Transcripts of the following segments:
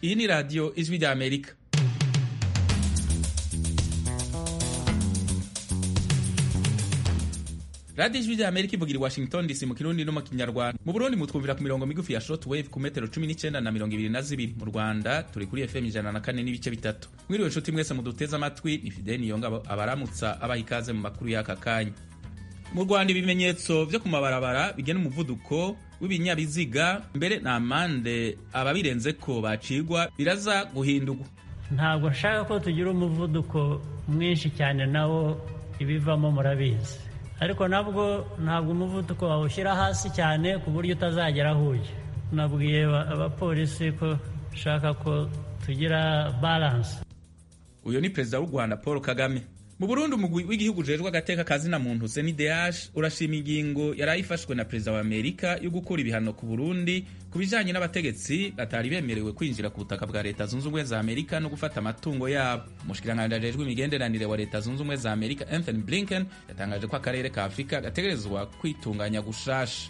iyi ni radiyo ijwi rya amerika radiyo ijwi rya amerika ivugira i washington dc mu kirundi no mu kinyarwanda mu burundi mutwumvira ku mirongo migufi ya short wave ku metero cumi n'icyenda na mirongo ibiri na zibiri mu rwanda turi kuri fm ijana na kane n'ibice bitatu mwiriwe nshuti mwese muduteze amatwi ni fideni yonga abaramutsa abaha ikaze mu makuru y'aka kanya mu rwanda ibimenyetso vyo ku mabarabara bigena umuvuduko w'ibinyabiziga mbere na amande ababirenze ko bacigwa biraza guhindurwa ntabwo nshaka ko tugira umuvuduko mwinshi cyane nawo ibivamo murabizi ariko nabwo ntabwo umuvuduko wawushyira hasi cyane ku buryo utazagera aho ujya nabwiye abapolisi ko nshaka ko tugira balanse uyu ni perezida w'u rwanda paul kagame mu burundi umugwi w'igihugu ujejwe agateka kazina muntu cndh urashima ingingo yari ayifashwe na perezida wa amerika yo gukura ibihano ku burundi ku bijanye n'abategetsi batari bemerewe kwinjira ku butaka bwa leta zunze ubumwe za amerika no gufata amatungo yabo umushikiranganji ajejwe imigenderanire wa leta zunze ubumwe za amerika anthony blinken yatangaje ko akarere ka afurika gategerezwa kwitunganya gushasha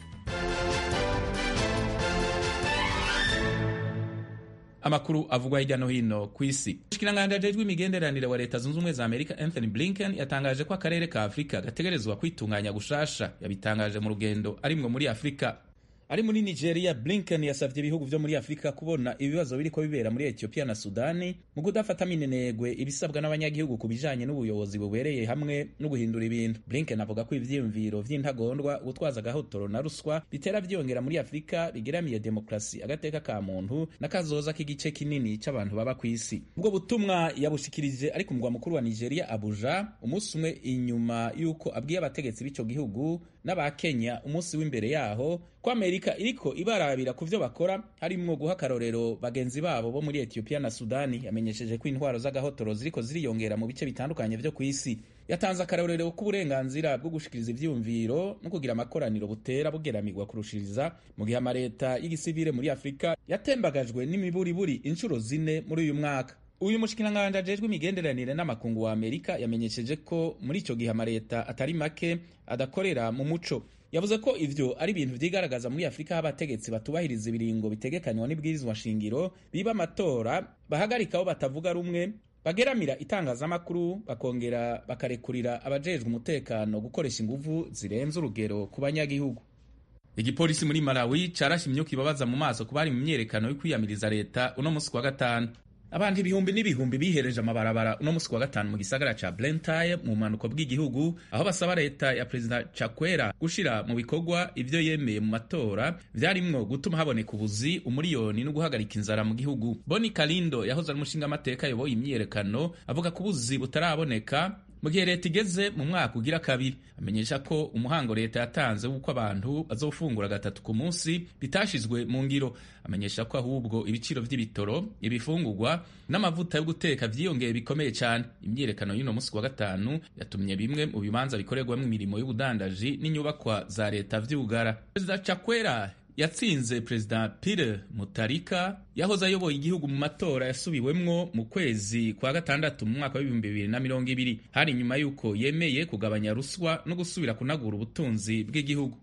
amakuru avugwa hirya no hino ku isi umushikiranganji ajejwe imigenderanire wa leta zunze ubumwe za amerika anthony blinken yatangaje ko akarere ka afurika gategerezwa kwitunganya gushasha yabitangaje mu rugendo arimwo muri afurika ari muri nigeria blinken yasavye ibihugu vyo muri afurika kubona ibibazo biriko bibera muri ethiopia na sudani mu kudafata minenegwe ibisabwa n'abanyagihugu ku bijanye n'ubuyobozi bubereye hamwe no guhindura ibintu blinken avuga ko ivyiyumviro vy'intagondwa gutwaza agahotoro na ruswa bitera vyongera muri afurika bigeramiye demokrasi agateka ka muntu n'akazoza k'igice kinini c'abantu baba kw'isi ubwo butumwa yabushikirije ari ku mugwa mukuru wa nigeria abuja umunsi umwe inyuma y'uko abwiye abategetsi b'ico gihugu n'abakenya umunsi w'imbere yaho ko amerika iriko ibarabira ku vyo bakora harimwo guha akarorero bagenzi babo bo muri etiyopiya na sudani yamenyesheje ko intwaro z'agahotoro ziriko ziriyongera mu bice bitandukanye vyo ku isi yatanze akarorero k'uburenganzira bwo gushikiriza ivyiyumviro no kugira amakoraniro butera bugeramirwa kurushiriza mu gihe amareta y'igisivile muri afurika yatembagajwe n'imiburiburi inshuro zine muri uyu mwaka uyu mushikiranganji ajejwe imigenderanire n'amakungu wa amerika yamenyesheje ko muri ico gihe amareta atari make adakorera mu muco yavuze ko ivyo ari ibintu vyigaragaza muri afurika aho abategetsi batubahiriza ibiringo bitegekanywa n'ibwirizwa shingiro biba amatora bahagarika aho batavuga rumwe bageramira itangazamakuru bakongera bakarekurira abajejwe umutekano gukoresha inguvu zirenze urugero ku banyagihugu igipolisi muri malawi carashe imyuka ibabaza mu maso ku bari mu myerekano yo kwiyamiriza leta uno musi wa gatanu abantu ibihumbi n'ibihumbi bihereje amabarabara uno musi wa gatanu mu gisagara ca Blantyre mu bumanuko bw'igihugu aho basaba leta ya perezida Chakwera gushira mu bikorwa ivyo yemeye mu matora vyarimwo gutuma haboneka ubuzi umuriyoni no guhagarika inzara mu gihugu Boni Kalindo yahoze ari umushinga amateka yoboye imyiyerekano avuga ko ubuzi butaraboneka mu gihe leta igeze mu mwaka ugira kabiri amenyesha ko umuhango leta yatanze w'uko abantu bazofungura gatatu ku munsi bitashizwe mu ngiro amenyesha ko ahubwo ibiciro vy'ibitoro ibifungurwa n'amavuta yo guteka vyiyongeye bikomeye cyane imyiyerekano y'uno musi wa gatanu yatumye bimwe mu bibanza bikorerwamo imirimo y'ubudandaji n'inyubakwa za leta vy'ugara perezida Chakwera yatsinze perezida Pierre Mutarika yahoze ayoboye igihugu mu matora yasubiwemwo mu kwezi kwa gatandatu mu mwaka w'ibihumbi bibiri na mirongo ibiri hari nyuma y'uko yemeye kugabanya ruswa no gusubira kunagura ubutunzi bw'igihugu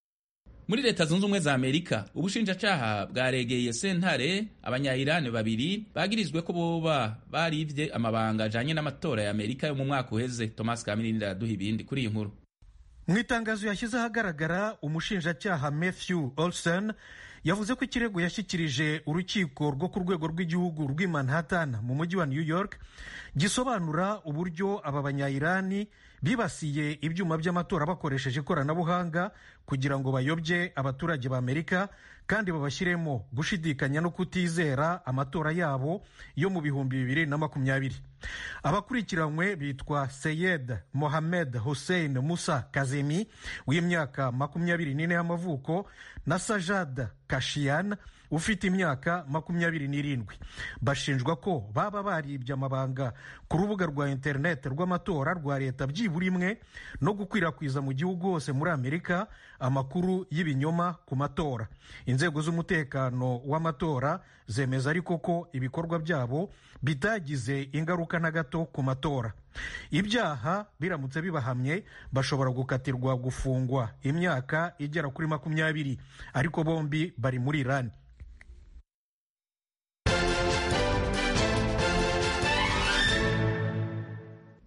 muri leta zunze ubumwe za amerika ubushinjacaha bwaregeye sentare abanyayirani babiri bagirizwe ko boba barivye amabanga ajanye n'amatora ya amerika yo mu mwaka uheze thomas kamirindi araduha ibindi kuri iyi nkuru mu itangazo yashyize ahagaragara umushinjacyaha matthew olson yavuze ko ikirego yashyikirije urukiko rwo ku rwego rw'igihugu rw'i manhattan mu mujyi wa new york gisobanura uburyo aba banyayirani bibasiye ibyuma by'amatora bakoresheje ikoranabuhanga kugira ngo bayobye abaturage ba amerika kandi babashyiremo gushidikanya no kutizera amatora yabo yo mu bihumbi bibiri na makumyabiri abakurikiranywe bitwa seyed mohamed hussein musa kazemi w'imyaka makumyabiri n'ine y'amavuko na sajad kashiyan ufite imyaka makumyabiri n'irindwi bashinjwa ko baba baribye amabanga ku rubuga rwa interineti rw'amatora rwa leta byibura imwe no gukwirakwiza mu gihugu hose muri amerika amakuru y'ibinyoma ku matora inzego z'umutekano w'amatora zemeza ariko ko ibikorwa byabo bitagize ingaruka na gato ku matora ibyaha biramutse bibahamye bashobora gukatirwa gufungwa imyaka igera kuri makumyabiri ariko bombi bari muri irani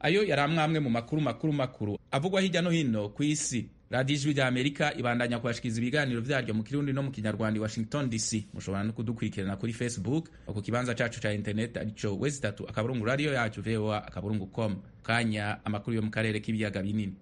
ayo yari amwe mu makuru makuru makuru avugwa hirya no hino ku isi radiyo ijwi rya amerika ibandanya kubashikiriza ibiganiro vyaryo mu kirundi no mu kinyarwanda i washington dc mushobora no kudukurikirana kuri facebook ku kibanza cacu ca internet arico wezi itatu akaburungu radiyo yacu voa akaburungu com kanya amakuru yo mu karere k'ibiyaga binini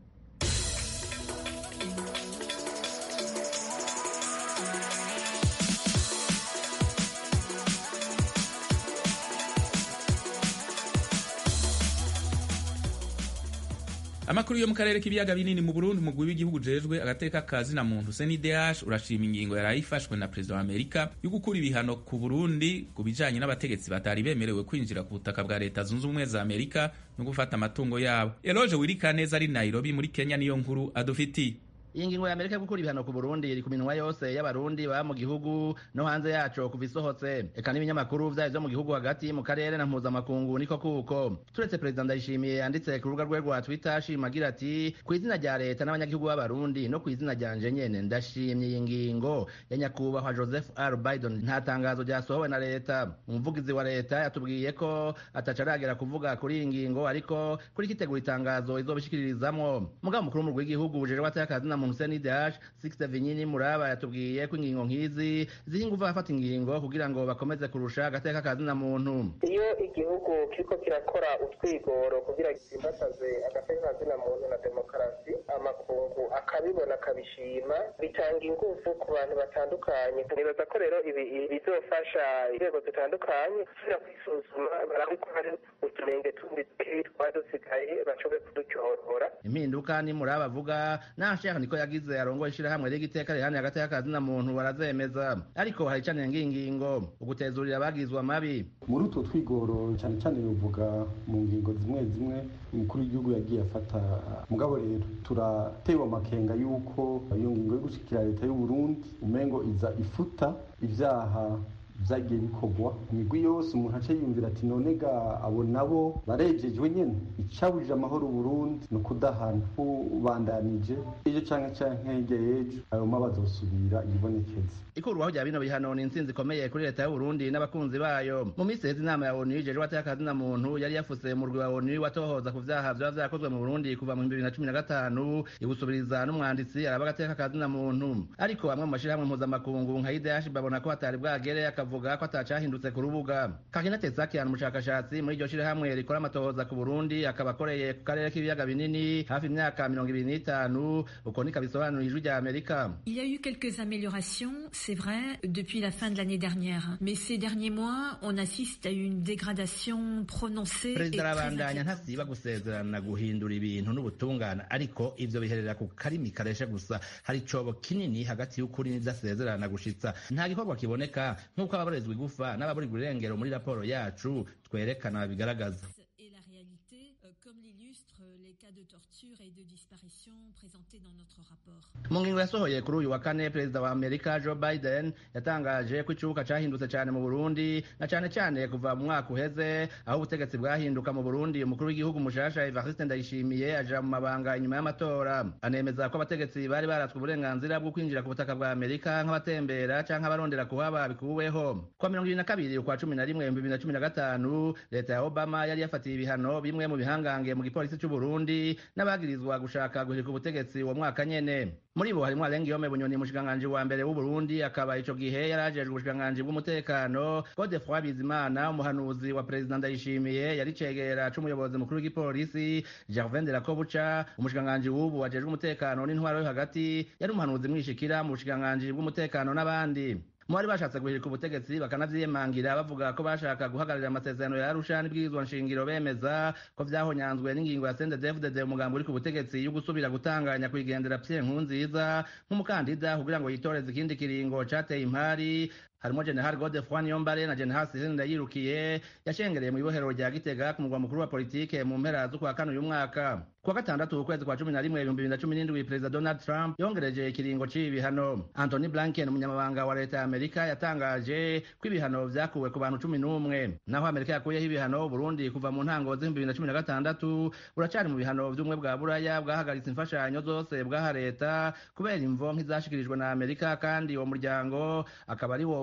amakuru yo mu karere k'ibiyaga binini mu burundi umugwi w'igihugu ujejwe agateka ka zina muntu cndh urashima ingingo yari ifashwe na perezida wa amerika yo gukura ibihano ku burundi ku bijanye n'abategetsi batari bemerewe kwinjira ku butaka bwa leta zunze ubumwe za amerika no gufata amatungo yabo eloge wirikaneza ari nairobi muri kenya niyo nkuru adufitiye iyi ngingo ya amerika yo gukura ibihano ku burundi iri ku minwa yose y'abarundi baba mu gihugu no hanze yaco kuva isohotse eka n'ibinyamakuru vyayo vyo mu gihugu hagati mu karere na mpuzamakungu niko kuko turetse perezida ndayishimiye yanditse ku rubuga rwe rwa twitter ashima agira ati ku izina rya leta n'abanyagihugu b'abarundi no ku izina ryanje nyene ndashimye iyi ngingo ya nyakubahwa joseph r biden nta tangazo ryasohowe na leta umuvugizi wa leta yatubwiye ko ataca aragera kuvuga kuri iyi ngingo ariko kuri kitegura itangazo izobishikiririzamwo mugabo mukuru w'umurwi w'igihugu ujejwe atakazi na muntu senidash sixte vinyini muraba yatubwiye ko ingingo nk'izi ziha inguvu abafata ingingo kugira ngo bakomeze kurusha agateka kazi na muntu iyo igihugu kiriko kirakora utwigoro kugira gitsimbataze agateka kazi na muntu na demokarasi amakungu akabibona akabishima bitanga inguvu ku bantu batandukanye nibaza ko rero ibi bizofasha inzego zitandukanye gusubira kwisuzuma barabe ko hari utunenge tundi twari dusigaye bashobore kudutyorora impinduka ni muraba avuga nashaka niko yagize arongoye ishirahamwe ry'igiteka rihani hagati y'akazi na muntu barazemeza ariko hari cane ngingingo ugutezurira abagizwe amabi muri utwo twigoro cyane cyane bivuga mu ngingo zimwe zimwe umukuru w'igihugu yagiye afata mugabo rero turatewe amakenga y'uko iyo ngingo yo gushikira leta y'u Burundi umengo iza ifuta ivyaha vyagiye bikorwa imigwi yose umuntu aca yiyumvira ati none ga abo nabo barejejwe nyene icabujije amahoro Burundi ni ukudahana ubandanije ejo canke canke hirya y'ejo ayo ma bazosubira yibonekeza ikurwaho rya bino bihano ni intsinzi ikomeye kuri leta y'u Burundi n'abakunzi bayo mu minsi heza inama ya ONU ijejwe atakazi na muntu yari yafuse mu rwi wa ONU watohoza ku vyaha vyoba vyakozwe mu Burundi kuva mu 2015 ibusubiriza n'umwanditsi araba agateka kazi na muntu ariko bamwe mu mashirahamwe mpuzamakungu nka IDH babona ko hatari bwagere akavuga ko atacahindutse ku rubuga Kakina Tesakian umushakashatsi muri iryo shirahamwe rikora amatohoza ku Burundi akaba akoreye ku karere k'ibiyaga binini hafi imyaka mirongo ibiri n'itanu uko niko bisobanura ijwi rya Amerika Il y a eu quelques améliorations, c'est vrai, depuis la fin de l'année dernière. Mais ces derniers mois, on assiste à une dégradation prononcée et perezida très arabandanya inquiétante. ntasiba gusezerana guhindura ibintu n'ubutungane ariko ivyo biherera ku karimi kareshe gusa hari icobo kinini hagati y'ukuri n'ivyo asezerana gushitsa nta gikorwa kiboneka nk'uko ababorezwa igufa n'ababurirwa irengero muri raporo yacu twerekana bigaragaza Et la réalité, euh, comme l'illustrent les cas de torture et de disparition présentés dans notre rapport. mu ngingo yasohoye kuri uyu wa kane perezida wa amerika joe biden yatangaje ko icubuka cahindutse cane mu burundi na cane cane kuva mu mwaka uheze aho ubutegetsi bwahinduka mu burundi umukuru w'igihugu mushasha evariste ndayishimiye aja mu mabanga inyuma y'amatora anemeza ko abategetsi bari baratswe uburenganzira bwo kwinjira ku butaka bwa amerika nk'abatembera canke abarondera kuhaba bikuweho kwa mirongo ibiri na kabiri ukwa cumi na rimwe ibihumbi bibiri na cumi na gatanu leta ya obama yari yafatiye ibihano bimwe mu bihangange mu gipolisi c'uburundi n'abagirizwa gushaka guhirika ubutegetsi uwo mwaka nyene muri bo harimwo Alengiyome Bunyoni umushikiranganji wa mbere w'Uburundi akaba ico gihe yari ajejwe ubushikiranganji bw'umutekano Godefroid Bizimana umuhanuzi wa perezida Ndayishimiye yari cegera c'umuyobozi mukuru w'igipolisi Gervin de la Kobuca umushikiranganji w'ubu ajejwe umutekano n'intwaro yo hagati yari umuhanuzi mwishikira mu bushikiranganji bw'umutekano n'abandi mu bari bashatse guhirika ubutegetsi bakanavyiyemangira bavuga ko bashaka guhagararira amasezerano ya Arusha n'ibwirizwa nshingiro bemeza ko vyahonyanzwe n'ingingo ya CNDD-FDD umugambi uri ku butegetsi yo gusubira gutanganya kwigendera Pierre Nkurunziza nk'umukandida kugira ngo yitoreze ikindi kiringo cateye impari harimo General Godefroid Niyombare na General Cyril Ndayirukiye yashengereye mu ibohero rya Gitega ku mugwa mukuru wa politike mu mpera z'ukwa kane uyu mwaka kuwa gatandatu ukwezi kwa cumi na rimwe ibihumbi bibiri na cumi n'indwi perezida Donald Trump yongereje ikiringo c'ibi bihano Anthony Blinken umunyamabanga wa leta ya Amerika yatangaje ko ibihano vyakuwe ku bantu cumi n'umwe naho Amerika yakuyeho ibihano Burundi kuva mu ntango z'ibihumbi bibiri na cumi na gatandatu buracari mu bihano vy'ubumwe bwa Buraya bwahagaritse imfashanyo zose bwaha leta kubera imvo nk'izashikirijwe na Amerika kandi uwo muryango akaba ari wo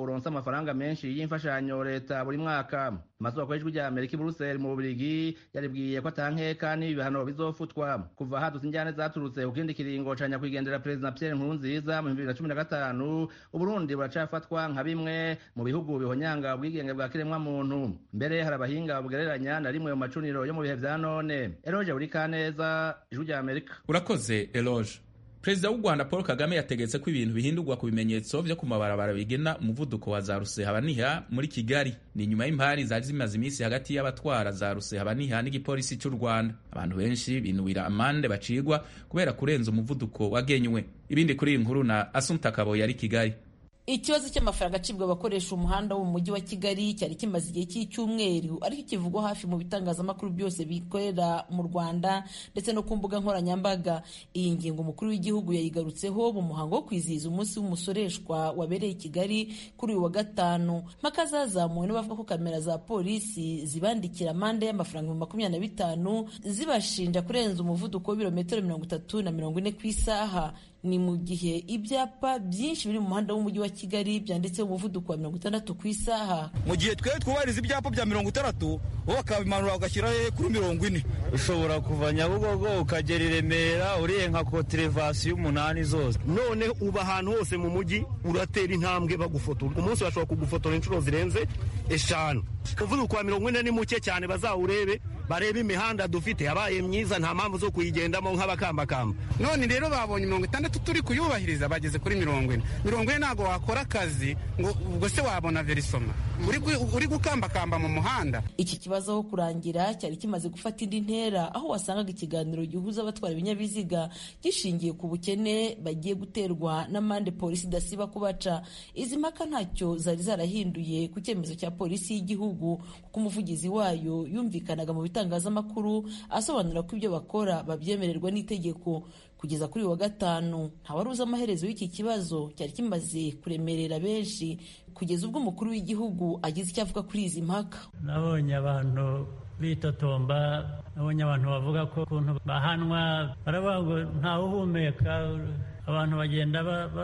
uronse amafaranga menshi y'imfashanyo leta buri mwaka amasoko y'ijwi rya amerika i buruseli mu bubirigi yaribwiye ko atankeka n'ibihano bizofutwa kuva hadutse injyane zaturutse ku kindi kiringo ca nyakwigendera perezida pierre nkurunziza mu bibiri na cumi na gatanu uburundi buracafatwa nka bimwe mu bihugu bihonyanga ubwigenge bwa kiremwamuntu mbere hari abahinga bugereranya na rimwe mu macuniro yo mu bihe vya none eroje buri kaneza ijwi rya amerika urakoze eloge perezida w'u rwanda paul kagame yategetse ko ibintu bihindurwa ku bimenyetso vyo ku mabarabara bigena umuvuduko wa za rusehabaniha muri kigali ni nyuma y'impari zari zimaze iminsi hagati y'abatwara za rusehabaniha n'igipolisi cy'u rwanda abantu benshi binuwira amande bacigwa kubera kurenza umuvuduko wagenywe ibindi kuri iyi nkuru na asumta kabo yari kigali ikibazo cy'amafaranga acibwa abakoresha umuhanda wo mu mujyi wa kigali cyari kimaze igihe cy'icyumweru ariko kivugwa hafi mu bitangazamakuru byose bikorera mu rwanda ndetse no ku mbuga nkoranyambaga iyi ngingo umukuru w'igihugu yayigarutseho mu muhango wo kwizihiza umunsi w'umusoreshwa wabereye i kigali kuri uyu wa gatanu mpaka zazamuwe n'abavuga ko kamera za polisi zibandikira amande y'amafaranga ibihumbi makumyabiri na bitanu zibashinja kurenza umuvuduko w'ibirometero mirongo itatu na mirongo ine ku isaha ni mu gihe ibyapa byinshi biri mu muhanda w'umujyi wa kigali byanditseho umuvuduko wa mirongo itandatu ku isaha mu gihe twe twubahiriza ibyapa bya mirongo itandatu bo bakabimanura bagashyira he kuri mirongo ine ushobora kuva nyabugogo ukagera i remera uriye nka koterevasiyo umunani zose none uba ahantu hose mu mujyi uratera intambwe bagufotora umunsi bashobora kugufotora inshuro zirenze eshanu umuvuduko wa mirongo ine ni muke cyane bazawurebe barebe imihanda dufite yabaye myiza nta mpamvu zo kuyigendamo nk'abakambakamba none rero babonye mirongo itandatu turi kuyubahiriza bageze kuri mirongo ine mirongo ine ntabwo wakora akazi ngo ubwo se wabona verisoma uri gukambakamba mu muhanda iki kibazo aho kurangira cyari kimaze gufata indi ntera aho wasangaga ikiganiro gihuza abatwara ibinyabiziga gishingiye ku bukene bagiye guterwa n'amande polisi idasiba kubaca izi mpaka ntacyo zari zarahinduye ku cyemezo cya polisi y'igihugu kuko umuvugizi wayo yumvikanaga mu bitangazamakuru asobanura ko ibyo bakora babyemererwa n'itegeko kugeza kuri uyu wa gatanu ntawari uzi amaherezo y'iki kibazo cyari kimaze kuremerera benshi kugeza ubwo umukuru w'igihugu agize icyo avuga kuri izi mpaka nabonye abantu bitotomba nabonye abantu bavuga ko ukuntu bahanwa baravuga ngo ntawe uhumeka abantu bagenda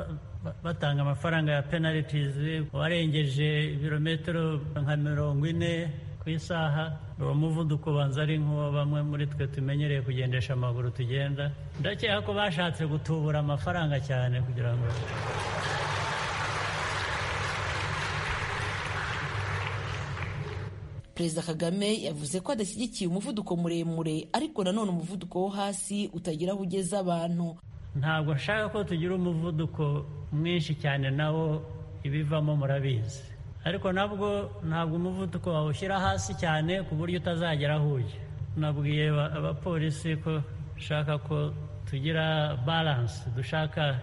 batanga amafaranga ya penalties warengeje ibirometero nka mirongo ine ku isaha uwo muvuduko ubanza ari nk'uwo bamwe muri twe tumenyereye kugendesha amaguru tugenda ndakeka ko bashatse gutubura amafaranga cyane kugira ngo perezida kagame yavuze ko adashyigikiye umuvuduko muremure ariko nanone umuvuduko wo hasi utagira aho ugeza abantu ntabwo nshaka ko tugira umuvuduko mwinshi cyane nawo ibivamo murabizi ariko nabwo ntabwo umuvuduko wawushyira hasi cyane ku buryo utazagera aho ujya nabwiye abapolisi ko dushaka ko tugira baranse dushaka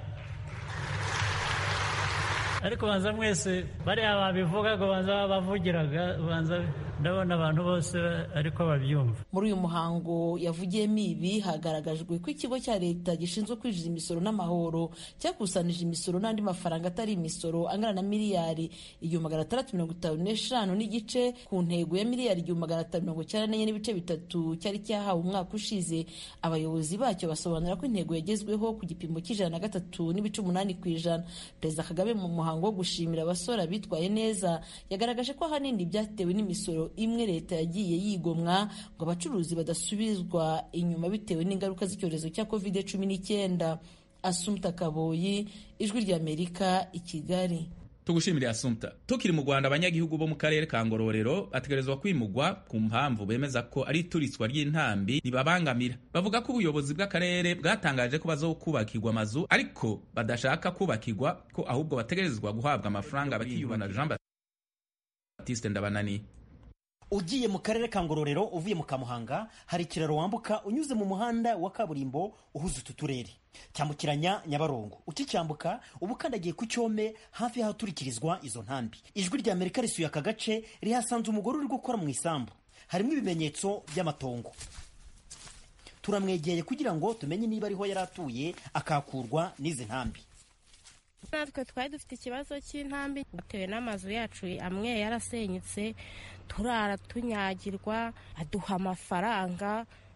ariko banza mwese bariya babivugaga banza babavugiraga banza ndabona abantu bose ariko babyumva muri uyu muhango yavugiyemo ibi hagaragajwe ko ikigo cya leta gishinzwe kwinjiza imisoro n'amahoro cyakusanije imisoro n'andi mafaranga atari imisoro angana na miliyari igihumbi magana atandatu mirongo itanu n'eshanu n'igice ku ntego ya miliyari igihumbi magana atanu mirongo icyenda n'enye n'ibice bitatu cyari cyahawe umwaka ushize abayobozi bacyo basobanura ko intego yagezweho ku gipimo cy'ijana na gatatu n'ibice umunani ku ijana perezida kagame mu muhango wo gushimira abasora bitwaye neza yagaragaje ko ahanini byatewe n'imisoro imwe leta yagiye yigomwa ngo abacuruzi badasubizwa inyuma bitewe n'ingaruka z'icyorezo cya covid cumi n'icyenda asumta kaboyi ijwi ry'amerika i kigali tugushimire asumta tukiri mu rwanda abanyagihugu bo mu karere ka ngororero bategerezwa kwimugwa ku mpamvu bemeza ko ari ituritswa ry'intambi ribabangamira bavuga ko ubuyobozi bw'akarere bwatangaje ko bazokubakirwa amazu ariko badashaka kubakirwa ko ahubwo bategerezwa guhabwa amafaranga bakiyubana jean baptiste ndabanani ugiye mu karere ka ngororero uvuye mu kamuhanga hari ikiraro wambuka unyuze mu muhanda wa kaburimbo uhuza utu turere cyambukiranya nyabarongo ukicyambuka uba ukandagiye ku cyome hafi y'ahaturikirizwa izo ntambi ijwi rya amerika risuye aka gace rihasanze umugore uri gukora mu isambu harimo ibimenyetso by'amatongo turamwegeye kugira ngo tumenye niba ariho yari atuye akakurwa n'izi ntambi natwe twari dufite ikibazo cy'intambi bitewe n'amazu yacu amwe yarasenyutse turara tunyagirwa aduha amafaranga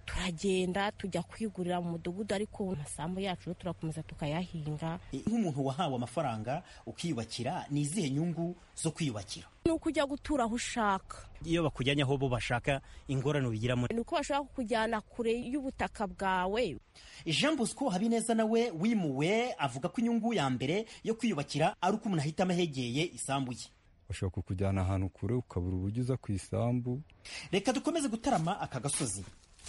turagenda tujya kwigurira mu mudugudu ariko amasambu yacu turakomeza tukayahinga nk'umuntu wahawe amafaranga ukiyubakira ni izihe nyungu zo kwiyubakira ni uko ujya gutura aho ushaka iyo bakujyanye aho bo bashaka ingorane ubigiramo ni uko bashobora kukujyana kure y'ubutaka bwawe jean bosco habineza nawe wimuwe avuga ko inyungu ya mbere yo kwiyubakira ari uko umuntu ahitamo ahegeye isambu ye bashobora kukujyana ahantu kure ukabura uburyo uza ku isambu reka dukomeze gutarama aka gasozi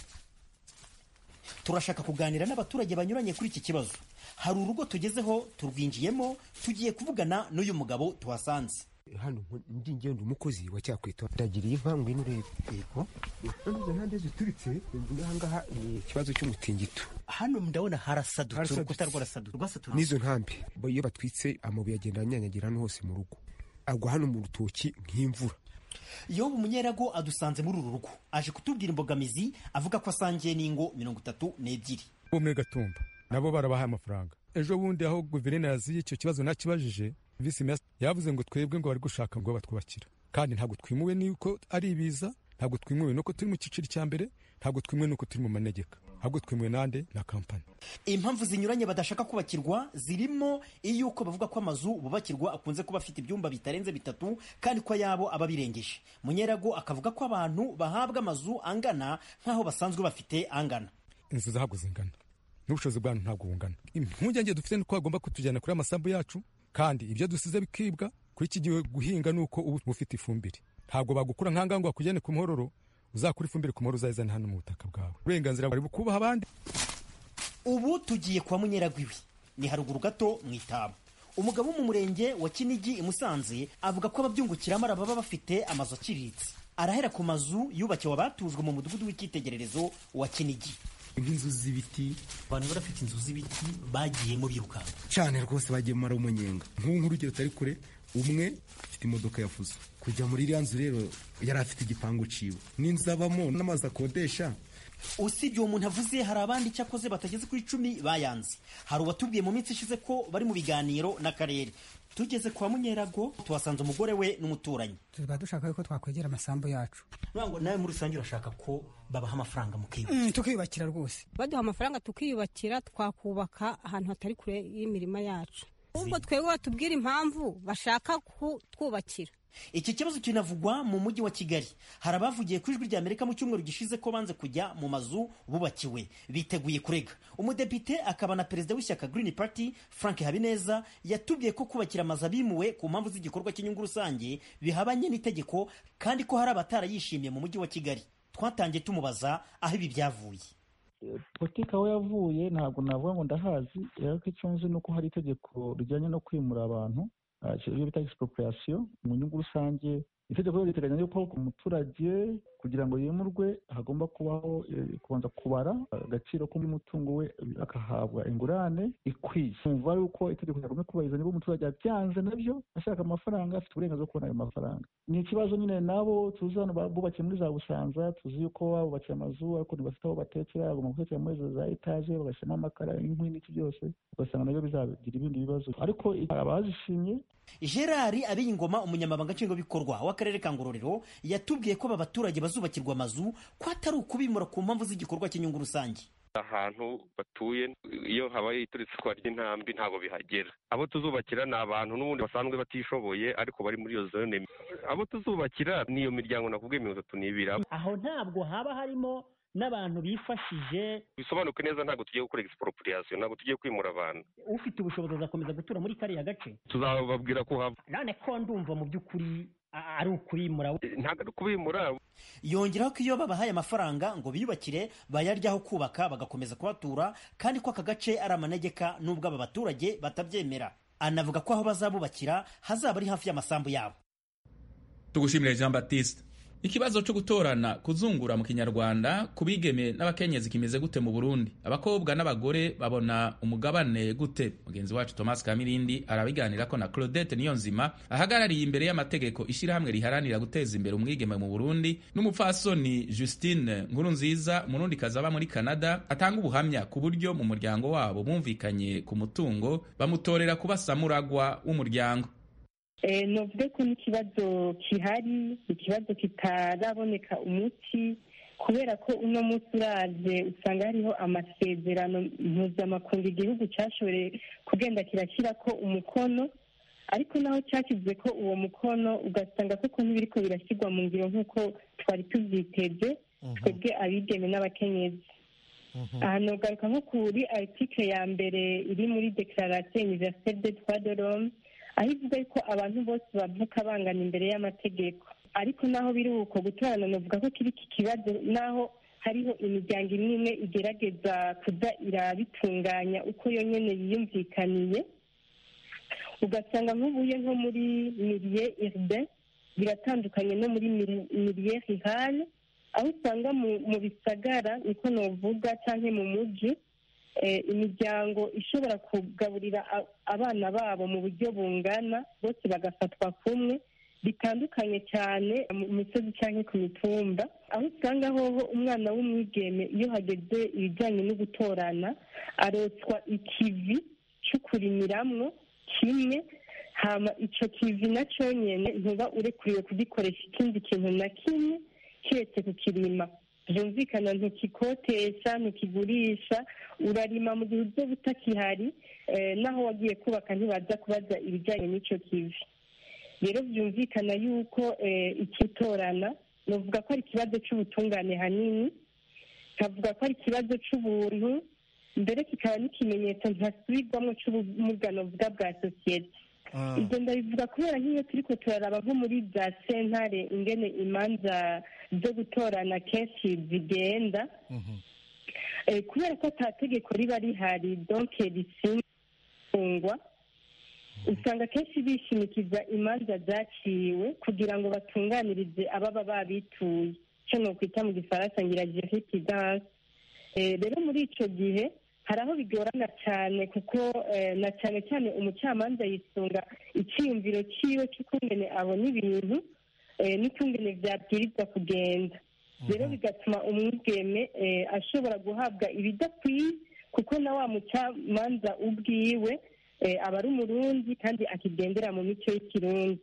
turashaka kuganira n'abaturage banyuranye kuri iki kibazo hari urugo tugezeho turwinjiyemo tugiye kuvugana n'uyu mugabo tuhasanze hano ndi ngenda umukozi wa cyakwita ndagiriye inka ngwino urebe yego none ntande zituritse ngahangaha ni ikibazo cy'umutingito hano ndabona harasadutse urukuta rwarasadutse rwasadutse n'izo ntambi iyo batwitse amabuye agenda anyanyagira hano hose mu rugo agwa hano mu rutoki nk'imvura yobu umunyerago adusanze muri uru rugo aje kutubwira imbogamizi avuga ko asangiye n'ingo mirongo itatu n'ebyiri bo muri gatumba nabo barabahaye amafaranga ejo bundi aho guverineri yaziye icyo kibazo nakibajije visi mesi yavuze ngo twebwe ngo bari gushaka ngo batwubakira kandi ntabwo twimuwe n'uko ari ibiza ntabwo twimuwe n'uko turi mu cyiciro cya mbere ntabwo twimuwe n'uko turi mu manegeka ahubwo twimuwe nande na kampani impamvu zinyuranye badashaka kubakirwa zirimo iy'uko bavuga ko amazu bubakirwa akunze kuba afite ibyumba bitarenze bitatu kandi ko ayabo aba birengeje munyerago akavuga ko abantu bahabwa amazu angana nk'aho basanzwe bafite angana inzu zahabwa zingana n'ubushobozi bwanyu ntabwo bungana impungenge dufite ni uko bagomba kutujyana kuri amasambu yacu kandi ibyo dusize bikibwa kuri iki gihe guhinga ni uko uba ufite ifumbire ntabwo bagukura nk'ahangaha ngo bakujyane ku muhororo uzakura ifumbire ku muhororo uzayizane hano mu butaka bwawe uburenganzira bari bukubaha abandi ubu tugiye kwa munyeragwiwe ni haruguru gato mu itaba umugabo wo mu murenge wa kinigi i musanze avuga ko ababyungukiramo baba bafite amazu aciriritse arahera ku mazu yubakiwe abatujwe mu mudugudu w'icyitegererezo wa kinigi nk'inzu z'ibiti abantu barafite inzu z'ibiti bagiyemo birukanka cyane rwose bagiye mara umunyenga nk'ubu nk'urugero utari kure umwe afite imodoka yafuze kujya muri iriya nzu rero yari afite igipangu ciwe n'inzu abamo n'amazu akodesha usibye uwo muntu avuze hari abandi icyakoze batageze ku icumi bayanze hari uwatubwiye mu minsi ishize ko bari mu biganiro n'akarere tugeze kwa munyerago tuhasanze umugore we n'umuturanyi tuba dushaka yuko twakwegera amasambu yacu ngo nawe muri rusange urashaka ko babaha amafaranga mukiyubakira mm, tukiyubakira rwose baduha amafaranga tukiyubakira twakubaka ahantu hatari kure y'imirima yacu ahubwo twebwe batubwira impamvu bashaka kutwubakira iki kibazo kinavugwa mu mujyi wa kigali hari abavugiye ku ijwi rya amerika mu cyumweru gishize ko banze kujya mu mazu bubakiwe biteguye kurega umudepite akaba na perezida w'ishyaka green party frank habineza yatubwiye ko kubakira amazu abimuwe ku mpamvu z'igikorwa cy'inyungu rusange bihabanye n'itegeko kandi ko hari abatarayishimiye mu mujyi wa kigali twatangiye tumubaza aho ibi byavuye politiki aho yavuye ntabwo navuga ngo ndahazi ariko icyo nzi ni uko hari itegeko rijyanye no kwimura abantu ibyo bita expropriation mu nyungu rusange itegeko riteganya yuko umuturage kugira ngo yimurwe hagomba kubaho kubanza kubara agaciro k'umutungo we akahabwa ingurane ikwiye kumva yuko itegeko ryagomba kubahiriza niba umuturage abyanze nabyo ashaka amafaranga afite uburenganzira bwo kubona ayo mafaranga ni ikibazo nyine nabo tuzi hano bubakiye muri za busanza tuzi yuko babubakiye amazu ariko ntibafite aho batekera bagomba gutekera muri za etaje bagashyiramo amakara inkwi n'iki byose ugasanga nabyo bizagira ibindi bibazo ariko abazishimye gerard abiyingoma umunyamabanga nshingwabikorwa w'akarere ka ngororero yatubwiye ko aba baturage bazubakirwa amazu ko atari ukubimura ku mpamvu z'igikorwa cy'inyungu rusange ahantu batuye iyo habaye ituritse ry'intambi ntabwo bihagera abo tuzubakira ni abantu n'ubundi basanzwe batishoboye ariko bari muri iyo zone abo tuzubakira ni iyo miryango nakubwiye mirongo itatu n'ibiri aho ntabwo haba harimo n'abantu bifashije bisobanuke neza ntabwo tugiye gukora expropriation ntabwo tugiye kwimura abantu ufite ubushobozi azakomeza gutura muri kariya gace tuzababwira ko hava none ko ndumva mu by'ukuri ari ukubimura ntabwo ari ukubimura yongeraho ko iyo babahaye amafaranga ngo biyubakire bayaryaho kubaka bagakomeza kuhatura kandi ko aka gace ari amanegeka n'ubwo aba baturage batabyemera anavuga ko aho bazabubakira hazaba ari hafi y'amasambu yabo tugushimire jean baptiste ikibazo cyo gutorana kuzungura mu kinyarwanda ku bigeme n'abakenyezi kimeze gute mu burundi abakobwa n'abagore babona umugabane gute mugenzi wacu thomas kamirindi arabiganira ko na claudette niyonzima ahagarariye imbere y'amategeko ishyirahamwe riharanira guteza imbere umwigeme mu burundi n'umupfasoni justine nkuru nziza umurundi kazaba muri canada atanga ubuhamya ku buryo mu muryango wabo bumvikanye ku mutungo bamutorera kuba samuragwa w'umuryango novuge ko n'ikibazo gihari ikibazo kitaraboneka umuti kubera ko uno munsi uraje usanga hariho amasezerano mpuzamakungu igihugu cyashoboye kugenda kirashyira ko umukono ariko naho cyashyize ko uwo mukono ugasanga koko ntibiriko birashyirwa mu ngiro nk'uko twari tubyiteze twebwe abigeme n'abakenyezi aha nogaruka nko kuri article ya mbere iri muri declaration universelle des droits de l'homme aho ivuga ko abantu bose bavuka bangana imbere y'amategeko ariko naho biri uko gutorana novuga ko kiri iki kibazo naho hariho imiryango imwe imwe igerageza kuza irabitunganya uko yonyine yiyumvikaniye ugasanga nk'ubuye nko muri mirie urbain biratandukanye no muri mirie rurale aho usanga mu bisagara niko novuga cyangwa mu mujyi imiryango ishobora kugaburira abana babo mu buryo bungana bose bagafatwa kumwe bitandukanye cyane mu misozi cyangwa ku mitumba aho usanga hoho umwana w'umwigeme iyo hageze ibijyanye no gutorana arotswa ikivi cyo kurimiramwo kimwe hama icyo kivi na cyonyine ntuba urekuriwe kugikoresha ikindi kintu na kimwe keretse kukirima byumvikana ntukikotesha ntukigurisha urarima mu gihe uzo butakihari naho wagiye kubaka ntibaza kubaza ibijyanye n'icyo kivi rero byumvikana yuko ikitorana navuga ko ari ikibazo cy'ubutungane hanini nkavuga ko ari ikibazo cy'ubuntu mbere kikaba n'ikimenyetso ntasubirwamo cy'ubumugano bwa bwa sosiyete ibyo ndabivuga kubera nk'iyo turi ko turaraba nko muri za sentare ingene imanza zo gutorana kenshi zigenda kubera ko ata tegeko riba rihari donke risingwa usanga kenshi bishimikiza imanza zaciwe kugira ngo batunganirize ababa babituye icyo ni ukwita mu gifaransa ngira jeripidanse rero muri icyo gihe hari aho bigorana cyane kuko na cyane cyane umucamanza yisunga icyiyumviro cyiwe cy'ukungene abona ibintu n'ukungene byabwirizwa kugenda rero bigatuma umwigeme ashobora guhabwa ibidakwiye kuko na wa mucamanza ubwiwe aba ari umurundi kandi akigendera mu mico y'ikirundi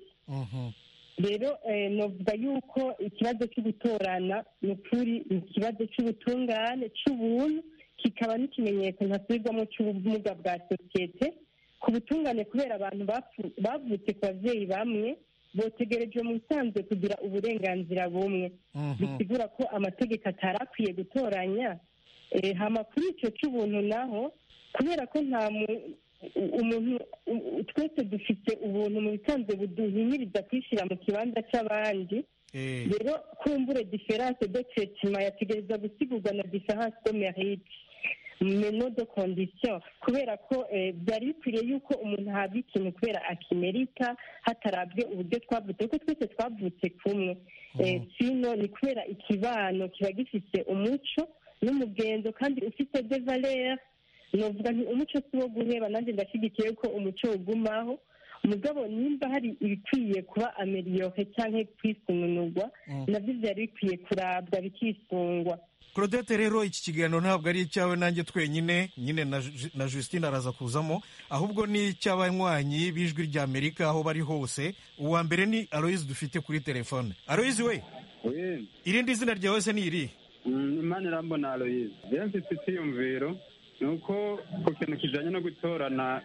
rero navuga yuko ikibazo cyo gutorana ni ukuri ni ikibazo cy'ubutungane cy'ubuntu kikaba n'ikimenyetso ntasubirwamo cy'ubumuga bwa sosiyete ku butungane kubera abantu bavutse ku babyeyi bamwe botegereje mu bisanzwe kugira uburenganzira bumwe bisigura ko amategeko atari akwiye gutoranya hama kuri icyo cy'ubuntu naho kubera ko nta umuntu twese dufite ubuntu mu bisanzwe buduhimiriza kwishyira mu kibanza cy'abandi rero kumbure diferanse de tretima yategereza gusigurwa na diferanse de merite meno de condition kubera ko byari bikwiriye yuko umuntu ahabwa ikintu kubera akimerita hatarabwe uburyo twavutse kuko twese twavutse kumwe sino ni kubera ikibano kiba gifite umuco n'umugenzo kandi ufite de valere novuga nti umuco si wo guheba nanjye ndashyigikiye ko umuco ugumaho mugabo nimba hari ibikwiye kuba ameliyore cyangwa kwisununurwa nabyo byari bikwiye kurabwa bikisungwa claudette rero iki kiganiro ntabwo ari icyawe nanjye twenyine nyine na Justine araza kuzamo ahubwo ni icy'abanywanyi b'ijwi rya amerika aho bari hose uwa mbere ni aloyizi dufite kuri telefone aloyizi we irindi zina ryawe se ni iri imana irambona aloyizi rero mfite icyiyumviro ni uko ku kintu kijyanye no gutorana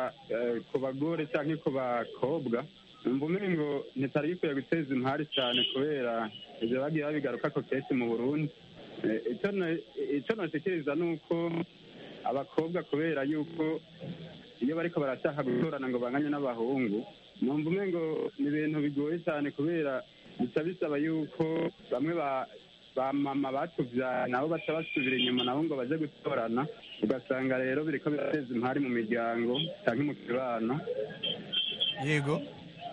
ku bagore cyangwa ku bakobwa numva umengo ntitari gikwiye guteza impari cyane kubera ibyo bagiye babigaruka ko kenshi mu burundi icyo nashikiriza ni uko abakobwa kubera yuko iyo bariko barashaka gutorana ngo banganye n'abahungu numva umengo ni ibintu bigoye cyane kubera bica bisaba yuko bamwe ba ba mama batuvyaye nabo baca basubira inyuma nabo ngo baje gutorana ugasanga rero biriko birateza impari mu miryango canke mu kibano yego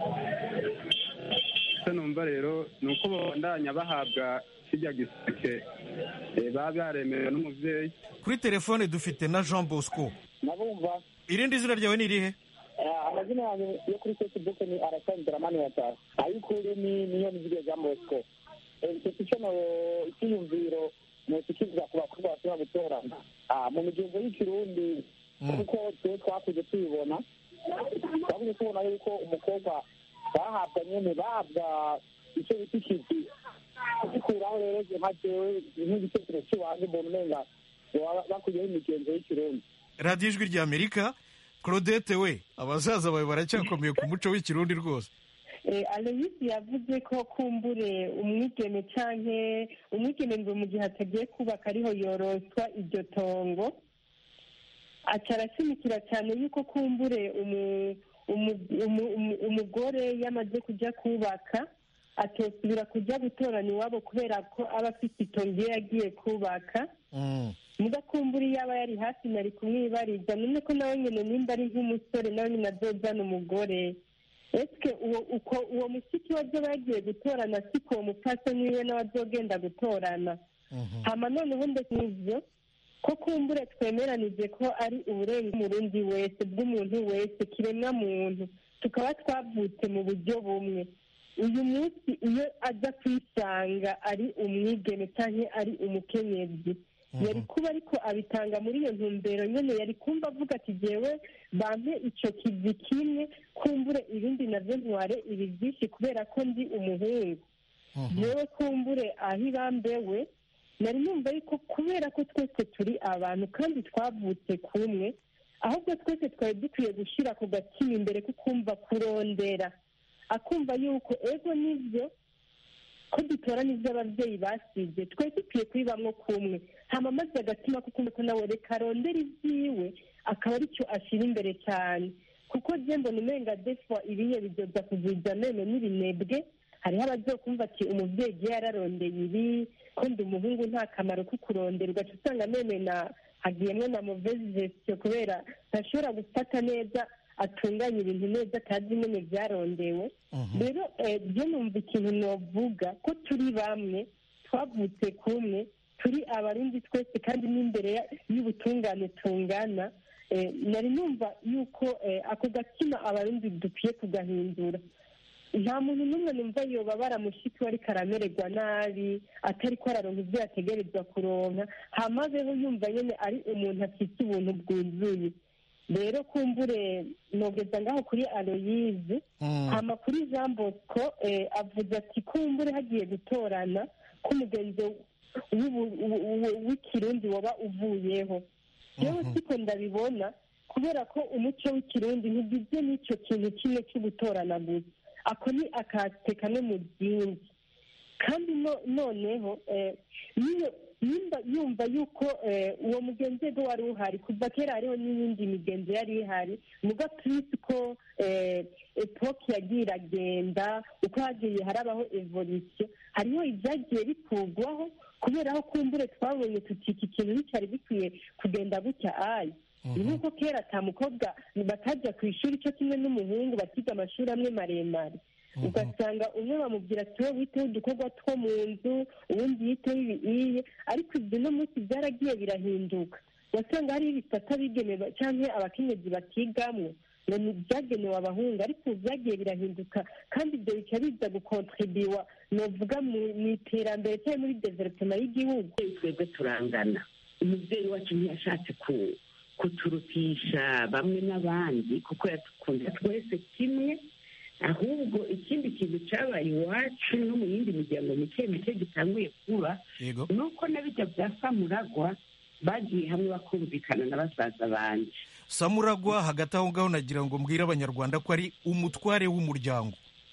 icyo numva rero ni uko babandanya bahabwa kirya giseke baba baremerewe n'umuvyeyi kuri telefone dufite na jean bosco nabumva irindi zina ryawe ni irihe amazina yanjye yo kuri facebook ni arasanzira mani yataha ayikuri ni niyo nizige jean bosco icyo no icyiyumviro ntikikizwa ku bakobwa bashobora gutorana mu migenzo y'ikirundi kuko twe twakuze tubibona twakuze tubona yuko umukobwa bahabwa nyene bahabwa icyo bita ikivi kubikuraho rero je nka jewe nk'igitekerezo cy'iwanjye mbona umenga baba bakuyeho imigenzo y'ikirundi radiyo ijwi rya amerika claudette we abasaza bawe baracyakomeye ku muco w'ikirundi rwose aloyisi yavuze ko kumbure umwigeme canke umwigeme ngo mu gihe atagiye kubaka ariho yoroswa iryo tongo aca arashimikira cyane yuko kumbure umu- umu- umu- umu- umugore yamaze kujya kubaka atosubira kujya gutorana iwabo kubera ko aba afite itongo iyo yagiye kubaka muga kumbura iyo aba yari hafi nari kumwibariza none ko nawe nyine nimba ari nk'umusore nawe nyine azojana umugore ese uwo uko uwo mushiki we azoba yagiye gutorana siko uwo mupfasoni wiwe nawe azogenda gutorana hama none ubundi n'ivyo ko kumbure twemeranije ko ari uburenga umurundi wese bw'umuntu wese kiremwa muntu tukaba twavutse mu buryo bumwe uyu munsi iyo aza kwisanga ari umwigeme cyangwa ari umukenyezi yari kuba ariko abitanga muri iyo ntumbero nyine yari kumva avuga ati jyewe bampe icyo kivi kimwe kumbure ibindi nabyo ntware ibi byinshi kubera ko ndi umuhungu yewe kumbure aho ibambewe nari numva yuko kubera ko twese turi abantu kandi twavutse kumwe ahubwo twese twari dukwiye gushyira ku gatima imbere ko kumva kurondera akumva yuko ego nibyo ko dutorana ibyo ababyeyi basize twari dukwiye kubibamwo kumwe hama maze agatima ko kumva ko nawe reka arondera ibyiwe akaba aricyo ashyira imbere cyane kuko je mbona umenga defwa ibiye bidoda kuziza mene n'ibinebwe hariho abazokumva ati umubyeyi je yararondeye ibi ko ndi umuhungu nta kamaro ko kurondera ugaca usanga mene na hagiyemwo na mauvaise gestion kubera ntashobora gufata neza atunganya ibintu neza atazi nyine byarondewe rero byo numva ikintu novuga ko turi bamwe twavutse kumwe turi abarundi twese kandi n'imbere ya- y'ubutungane tungana Eh, nari numva yuko eh, ako gatima abarundi dukwiye kugahindura nta muntu n'umwe numva yobabara mushiki we ariko aramererwa nabi atari ko araronka ibyo yategerezwa kuronka hamazeho yumva nyine ari umuntu afite ubuntu bwuzuye rero kumbure nogeza ngaho kuri aloyize hama kuri jean bosco eh, avuze ati kumbure hagiye gutorana ko umugenzi w'ubu- w'u- w'u- w'ikirundi waba uvuyeho yewe siko ndabibona kubera ko umuco w'ikirundi ntugizwe n'icyo kintu kimwe cyo gutorana gusa ako ni akate kamwe mu byinshi kandi no- noneho eh, niyo nimba yumva yuko eh, uwo mugenzi we wari uhari kuva kera hariho n'iyindi migenzo yari ihari muga twisi ko eh, epoke yagiye iragenda uko hagiye harabaho evolution hariho ibyagiye bikurwaho kubera aho kumbure twabonye tuti iki kintu nticyari bikwiye kugenda gutya ayi ni nk'uko kera ata mukobwa batajya ku ishuri cyo kimwe n'umuhungu bakiga amashuri amwe maremare ugasanga umwe bamubwira ati wowe witeho udukorwa two mu nzu uwundi yiteho ibiiye ariko ibyo no munsi byaragiye birahinduka wasanga hariho ibisata bigenewe cyangwa abakenyezi bakigamwo ngo ni ibyagenewe abahungu ariko ubu byagiye birahinduka kandi ibyo bica biza gukontribiwa novuga mu mu iterambere cyangwa muri developema y'igihugu twebwe turangana umubyeyi wacu ntiyashatse ku- kuturutisha bamwe n'abandi kuko yadukunda twese kimwe ahubwo ikindi kintu cyabaye iwacu no mu yindi miryango mike mike gitanguye kuba yego ni uko na bijya bya samuragwa bagiye hamwe bakumvikana na basaza banje samuragwa hagati aho ngaho nagira ngo mbwire abanyarwanda ko ari umutware w'umuryango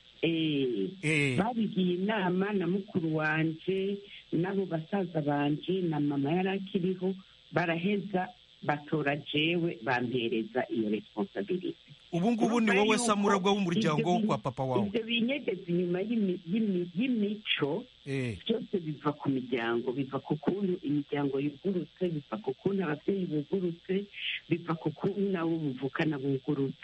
Eh, babigiye inama na mukuru wanje n'abo basaza banje na mama yari akiriho baraheza batora jewe bampereza iyo responsabilite ubu ngubu ni wowe samuragwa w'umuryango wo kwa papa wawe ibyo binyegeza inyuma y'imi- y'imi- y'imico byose biva ku miryango biva ku kuntu imiryango yugurutse biva ku kuntu ababyeyi bugurutse biva ku kuntu nabo buvukana bugurutse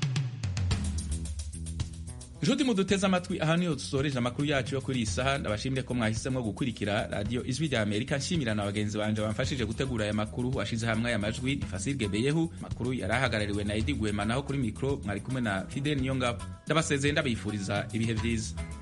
nshuti muduteze amatwi aha niho dusoreje amakuru yacu yo kuri iyi saha ndabashimire ko mwahisemo gukurikira radiyo ijwi rya amerika nshimira na bagenzi banje bamfashije gutegura aya makuru washize hamwe aya majwi ni fasirge beyehu amakuru yari ahagarariwe na edi gwema naho kuri mikoro mwari kumwe na fidel niyongabo ndabasezeye ndabifuriza ibihe byiza